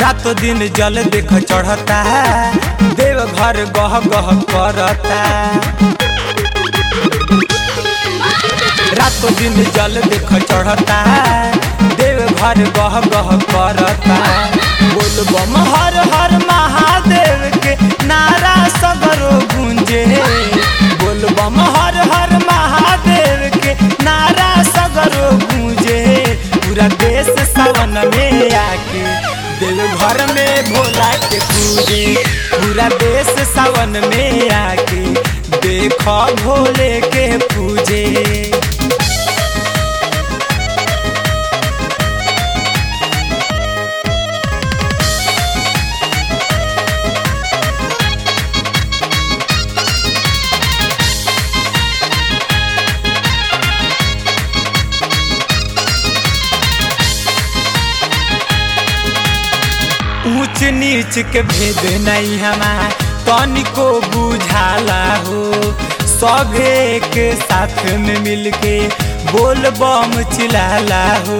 रातों दिन जल देख चढ़ता देव घर गह गह करता रातों दिन जल देख चढ़ता देव घर गह गह करता बोल बम हर हर महादेव के नारा सगरो गूंजे बोल बम हर हर महादेव के नारा सगरो गूंजे पूरा देश सावन में आके देव घर में भोला के पूजे पूरा देश सावन में आके देखो भोले के पूजे ऊंच नीच के भेद नहीं हमार तनिको बुझाला हो सभे के साथ में मिलके बोल बम चिल्लाला हो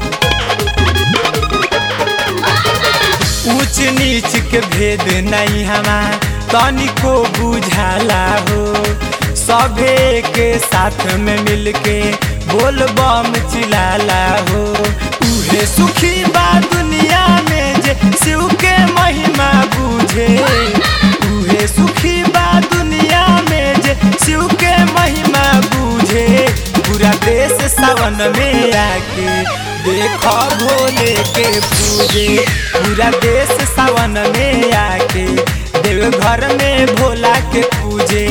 ऊंच नीच के भेद नहीं हमार तनिको बुझाला हो सभे के साथ में मिलके बोल बम चिल्लाला हो उहे सुखी बा दुनिया में जे शिव के महिमा बूझे उहे सुखी बा दुनिया में जे शिव के महिमा बूझे पूरा देश सावन में आके देखो भोले के पूजे पूरा देश सावन में आके देव घर में भोला के पूजे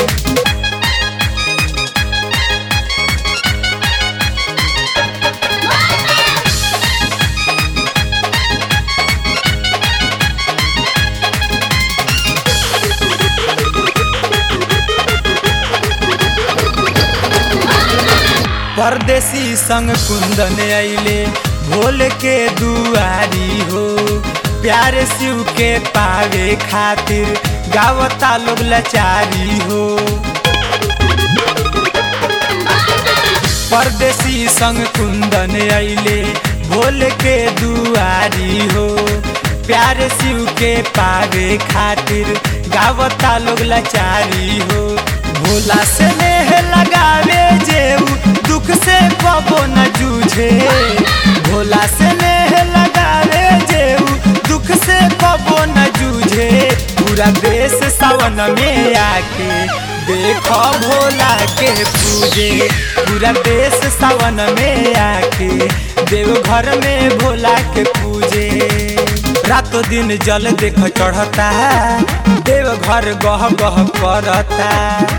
परदेसी संग कुंदन अइले भोल के दुआरी हो प्यारे शिव के पावे खातिर गावता लोग लाचारी हो परदेसी संग कुंदन अइले भोल के दुआरी हो प्यारे शिव के पावे खातिर गावता लोग लाचारी हो भोला से नेह लगावे जेऊ दुख से कबो न जूझे भोला से नेह लगावे जेऊ दुख से कबो न जूझे पूरा देश सावन में आके देखो भोला के पूजे पूरा देश सावन में आके देव घर में भोला के पूजे रातों दिन जल देख चढ़ता देव घर गह गह करता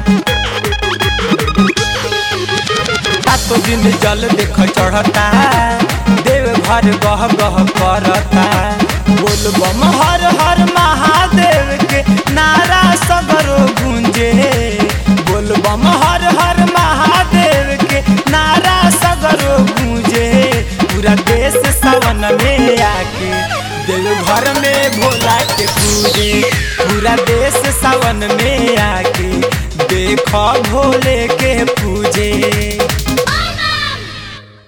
रातों दिन जल देख चढ़ता देव घर गह गह करता बोल बम हर हर महादेव के नारा सगरो गूंजे बोल बम हर हर महादेव के नारा सगरो गूंजे पूरा देश सावन में आके देव घर में भोला के पूजे पूरा देश सावन में आके देखो भोले के पूजे